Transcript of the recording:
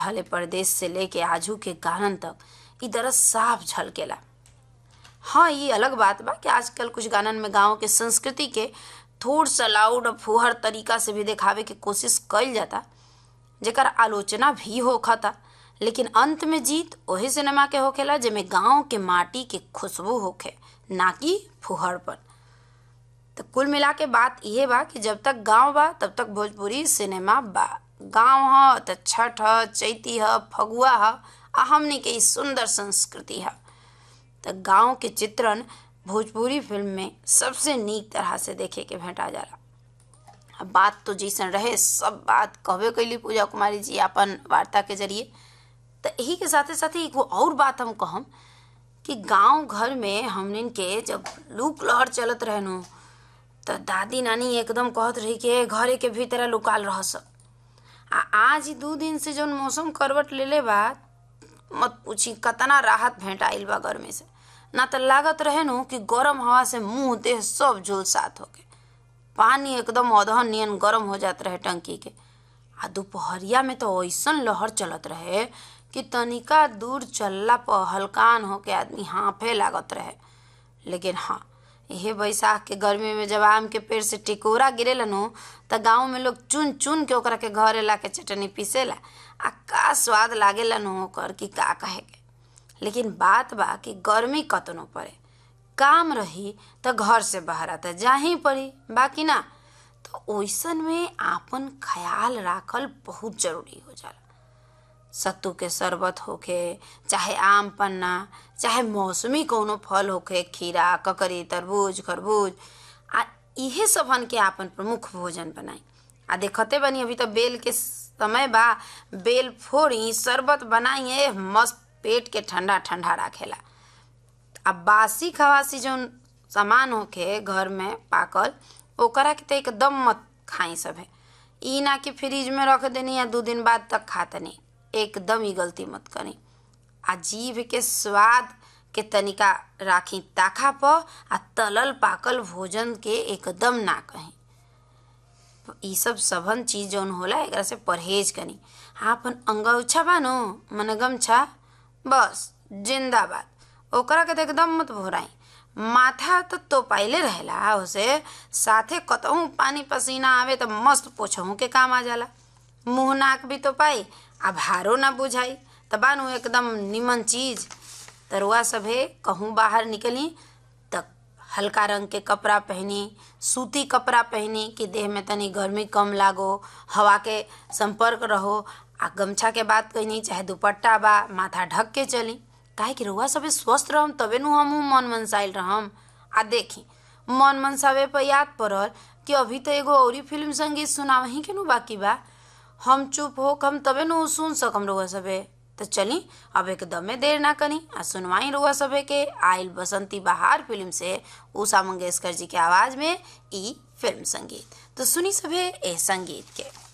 रहले परदेश से लेके आजू के गानन तक इ दरद साफ झलकेला हाँ ये अलग बात बा कि आजकल कुछ गानन में गाँव के संस्कृति के थोड़ सा लाउड और फुहर तरीका से भी दिखावे के कोशिश कईल जाता जेकर आलोचना भी होखता लेकिन अंत में जीत वही सिनेमा के होखेला जेमे गांव के माटी के खुशबू होखे ना कि फुहरपन तो कुल मिला के बात इहे बा कि जब तक गांव बा तब तक भोजपुरी सिनेमा बा गांव ह त छठ ह चैती ह फगुआ ह आ हमनी के इ सुंदर संस्कृति ह त गांव के चित्रण भोजपुरी फिल्म में सबसे नीक तरह से देखे के भेंटा जाला अब बात तो जैसन रहे सब बात कहबे कैली पूजा कुमारी जी अपन वार्ता के जरिए तो यही के साथे साथे एगो और बात हम कहम कि गांव घर में हमनिन के जब लूक लहर चलत रहनु तो दादी नानी एकदम कहत रही कि घरे के भीतर लुकाल रह सब आ आज ही दू दिन से जौन मौसम करवट लेले बा मत पूछी कतना राहत भेंट आइल बा गर्मी से ना तो लागत रहे नु कि गरम हवा से मुंह देह सब झुलसात होके पानी एकदम अधहन नियन गरम हो जात रहे टंकी के आ दोपहरिया में तो ऐसन लहर चलत रहे कि तनिका दूर चलला पर हलकान होके आदमी हांफे लागत रहे लेकिन हाँ यही बैसाख के गर्मी में जब आम के पेड़ से टिकोरा गिरेला नु त गाँव में लोग चुन चुन के ओकरा के घरे ला के चटनी पीसेला आ का स्वाद लागेला नु ओकर कि का कहे के लेकिन बात बा कि गर्मी कतनो पड़े काम रही त घर से बाहर आता जाही पड़ी बाकी ना तो ओइसन में आपन ख्याल राखल बहुत जरूरी हो जाला सत्तू के शरबत होखे चाहे आम पन्ना चाहे मौसमी कौनो फल होखे खीरा ककरी तरबूज खरबूज आ इहे सबन के आपन प्रमुख भोजन बनाई आ देखते बनी अभी तो बेल के समय बा बेल फोड़ी शरबत बनाई ए मस्त पेट के ठंडा ठंडा राखेला अब बासी खवासी जौन सामान होखे घर में पाकल ओकरा के तो एकदम मत खाई सभे ई ना कि फ्रिज में रख देनी या दू दिन बाद तक खातनी एकदम ही गलती मत करी आ जीभ के स्वाद के तनिका राखी ताखा पर आ तलल पाकल भोजन के एकदम ना कहीं ई सब सबन चीज जौन होला एकरा से परहेज करी हाँ अपन अंगौछा बा नो मने गमछा बस जिंदाबाद ओकरा के तो एकदम मत भोराई माथा तो तो पाइले रहेला उसे साथे कतहूँ पानी पसीना आवे तो मस्त पोछहूँ के काम आ जाला मुंह नाक भी तो पाई आ भारो ना बुझाई त बानू एकदम निमन चीज तरुआ सभे कहूँ बाहर निकली त हल्का रंग के कपड़ा पहनी सूती कपड़ा पहनी कि देह में तनी गर्मी कम लागो हवा के संपर्क रहो आ गमछा के बात कहनी चाहे दुपट्टा बा माथा ढक के चली काहे कि रउआ सभे स्वस्थ रहम तबे नु हमहू मन मनसाइल रहम आ देखी मन मनसावे पर याद पड़ल कि अभी तो एगो औरी फिल्म संगीत सुनावही के नु बाकी बा हम चुप हो हम तबे नु सुन सकम रउआ सभे तो चली अब एकदमे देर ना करी आ सुनवाई रउआ सभे के आइल बसंती बहार फिल्म से उषा मंगेशकर जी के आवाज में ई फिल्म संगीत तो सुनी सभे ए संगीत के